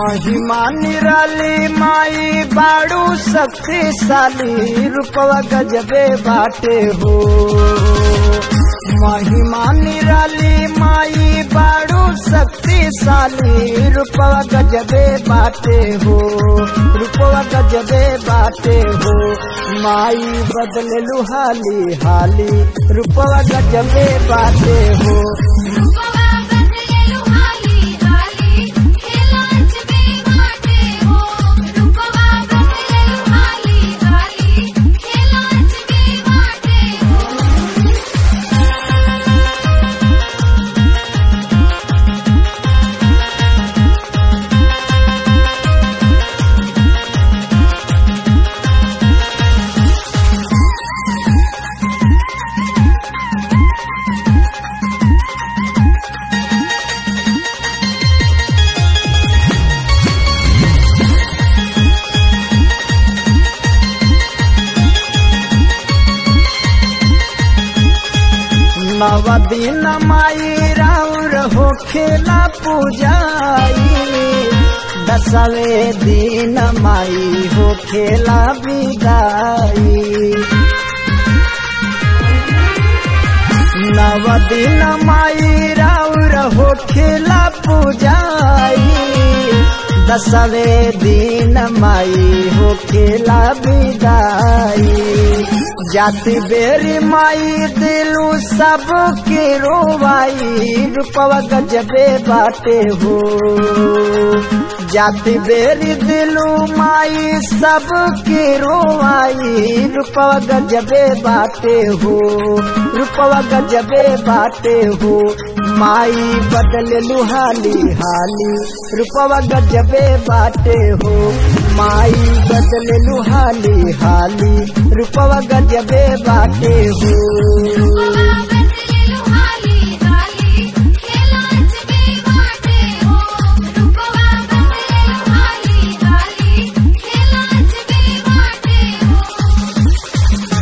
महिमा निराली माई बाड़ू शक्तिशाली रूपवा गजबे बाटे हो महिमा निराली माई बाड़ू शक्तिशाली रूपवा गजबे बाटे हो रूपवा गजबे बाटे हो माई बदले लुहाली हाली रूपवा गजबे बाटे हो रूपवा बदलेलु हाली हाली खेलांच बे बाटे हो रूपवा बदलेलु हाली हाली खेलांच बे बाटे हो नव दिन माई राउर हो खेला पूजाई दसवे दिन माई हो खेला विदाई नव दिन माई राउर हो खेला पूजाई दसवे दिन माई हो खेला विदाई जाति बेरी माई दिलू सब के रोवाई रूपवा गजबे बाटे हो जाति बेरी दिलू माई सब के रोवाई रूपवा गजबे बाटे हो रूपवा गजबे बाटे हो माई बदले लुहाली हाली रूपवा गजबे बाटे हो माई बदले लुहाली हाली रूपवा गजबे बाटे हो रूपवा बदलेलु हाली हाली खेलांच बे बाटे हो रूपवा बदलेलु हाली हाली खेलांच बे बाटे हो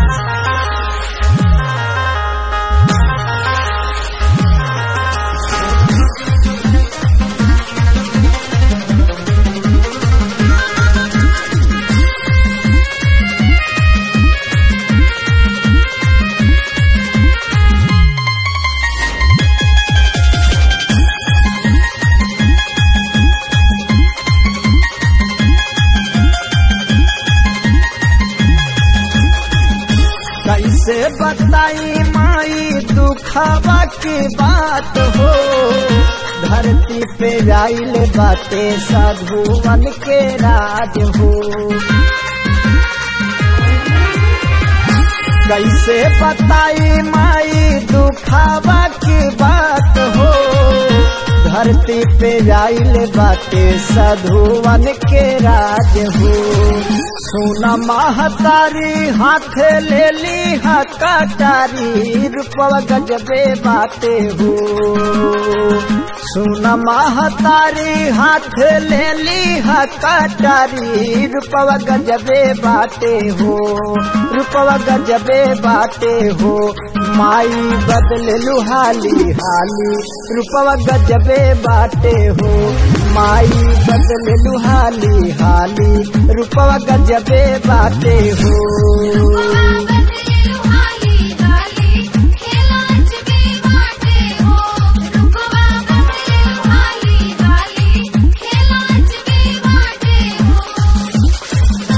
कैसे बताई माई दुखावा की बात हो धरती पे आइल बाटे साधुवन के राज हो कैसे बताई माई दुखावा की बात हो धरती पे आइल बाटे साधुवन के राज हो सोना महतारी हाथ ले ली हा कटारी रूपवा गजबे बाटे हो सोना महतारी हाथ ले ली हा कटारी रूपवा गजबे बाटे हो रूपवा गजबे बाटे हो माई बदले लुहाली हाली रूपवा गजबे बाटे हो माई बदले लुहाली हाली रूपवा गजबे बाटे हो रूपवा बदलेलु हाली हाली खेलांच बे बाटे हो रूपवा बदलेलु हाली हाली खेलांच बे बाटे हो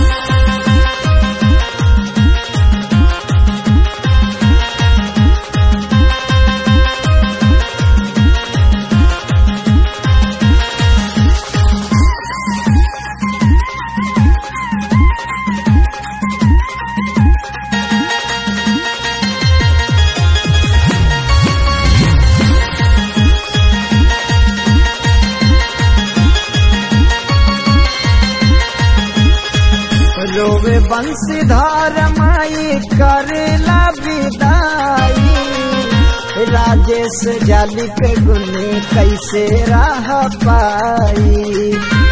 रोवे बंशीधार माई करेला विदाई राजेश जाली के गुनी कैसे रह पाई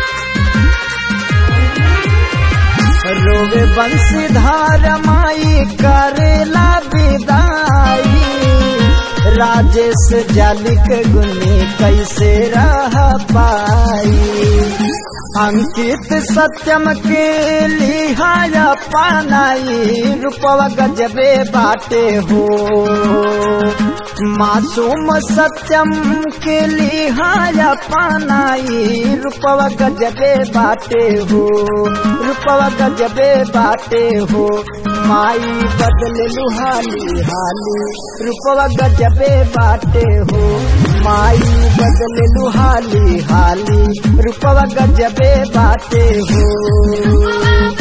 रोवे बंशीधार माई करेला विदाई राजेश जालिक गुनी कैसे रह पाई अंकित सत्यम के लिहाया पानाई रूपवा गजबे बाटे हो मासूम सत्यम के लिहाया पानाई रूपवा गजबे बाटे हो रूपवा गजबे बाटे हो माई बदल लुहाली हाली रूपवा गजबे बाटे हो माई बदल लुहाली हाली रूपवा गजबे बाटे हो